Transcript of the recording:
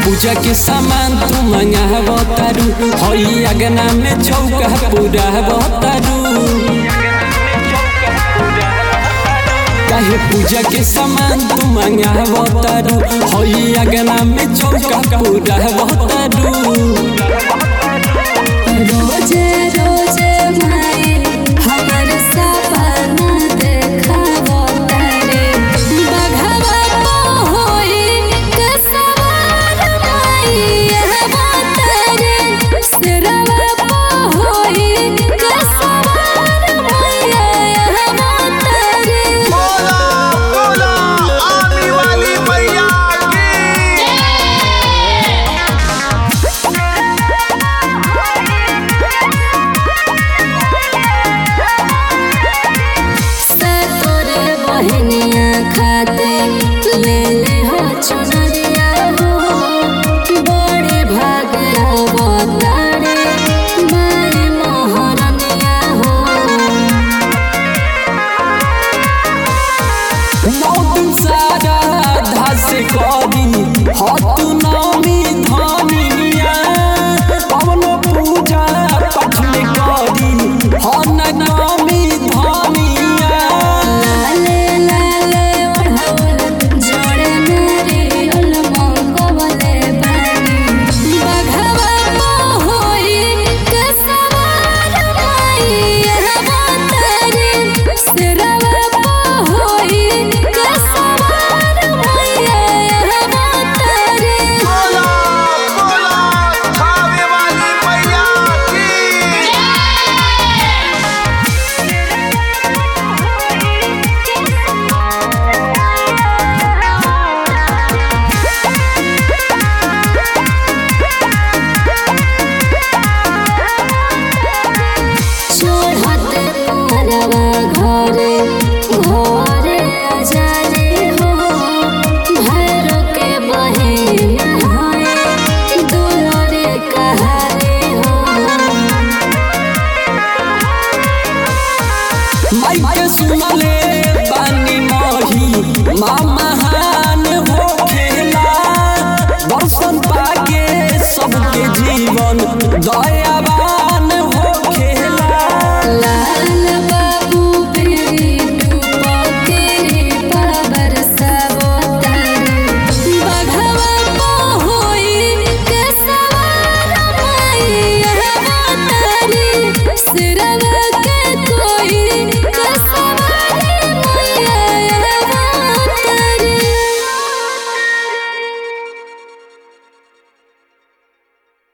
पूजा के सामान तू मंगाव तारू हई अगना में चौका पूरा तारू काहे पूजा के सामान तू मंगाव तारू हई अगना में चौका पूरा तारू रोजे रोजे माए हमर सपना देखावो तारे बघवा होई के सवार माई हवा तारे सिरवा होई के सवार माई हवा तारे बोला बोला आने वाली मैया की तोरे बहनिया खाते ले ले हो चुनरिया हो बड़े भाग अवतारे मारे मोहरनिया हो नौ दिन सारा धास करी हत नमी धनिया पवन पूजा पाठ में करी हन नमी धनिया लाले लाले ओढ़ौल जोड़े नारियल मंगवले बानी बघवा होई के सवार माई हवा तारे सिरवा होई के सवार माई हवा तारे बोला बोला खावे वाली मैया की चढ़ते परवा घरे घरे अजारे हो भैरो के बहिन होए दुलरे कहारे हो माइके सुनले बानी मही माँ महान हो खेला दर्शन पाके सबके जीवन दया